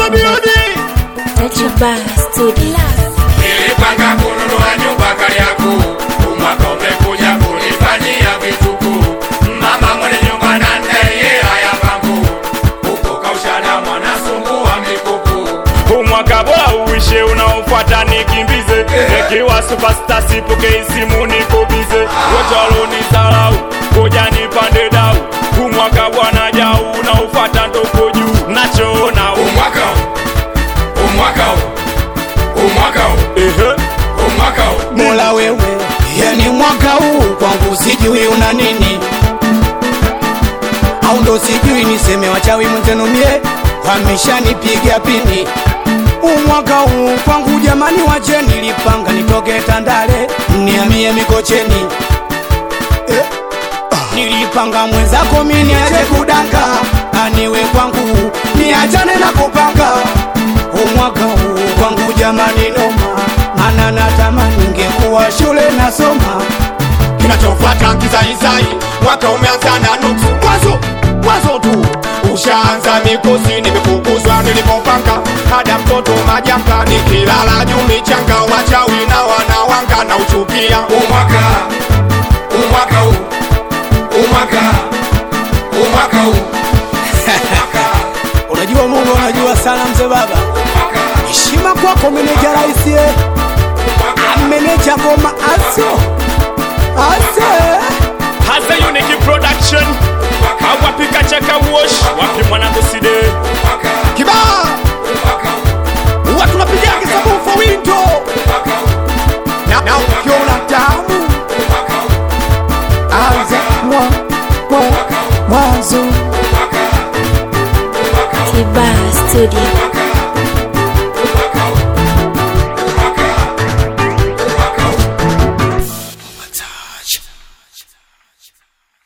odi odi Tachuba Studio. Nilipanga kununua nyumba Kariakoo, umwaka umekuja kunifanyia vituko. Mama mwenye nyumba na ndeye haya pangu, huko kaushana mwanasumbua mikuku. umwaka bora uishe unaofuata nikimbize nikiwa superstar sipokei simu nikubize wote walonisalau koja nipande dau umwaka bwana jau unaofuata ndoko juu nachoona u- Umwaka huu, umwaka huu, umwaka huu, ehe umwaka huu. Mola wewe, yani mwaka huu kwangu sijui una nini, au ndo sijui niseme wachawi mwenzenu mie wameshanipiga pini. Umwaka huu kwangu jamani, wache nilipanga nitoke Tandale niamie Mikocheni eh. ah, Nilipanga mwenzako mimi niache kudanga, aniwe kwangu niachane na kupanga umwaka huu kwangu jamani noma, mana natamani ningekuwa shule nasoma. kinachofuata kizaizai mwaka umeanza na nuksi mwanzo mwanzo tu ushaanza mikosi nimefukuzwa nilipopanga hada mtoto majanga nikilala juu michanga wachawi na wanawanga na uchukia Umwaka, umwaka huu, umwaka, umwaka huu, umwaka, Unajua Mungu, unajua sana mzee baba, umwaka, heshima kwako meneja raisi, eh. meneja ngoma aso ase hasa uniki production awapika chaka wash wapi mwanangu side umwaka, kibaa umwaka huu, watu napiga kisabu for window umwaka huu, na, na ukiona tamu umwaka huu, anza mwa mwa mwanzo umwaka, umwaka huu, Tiba Studio. umwaka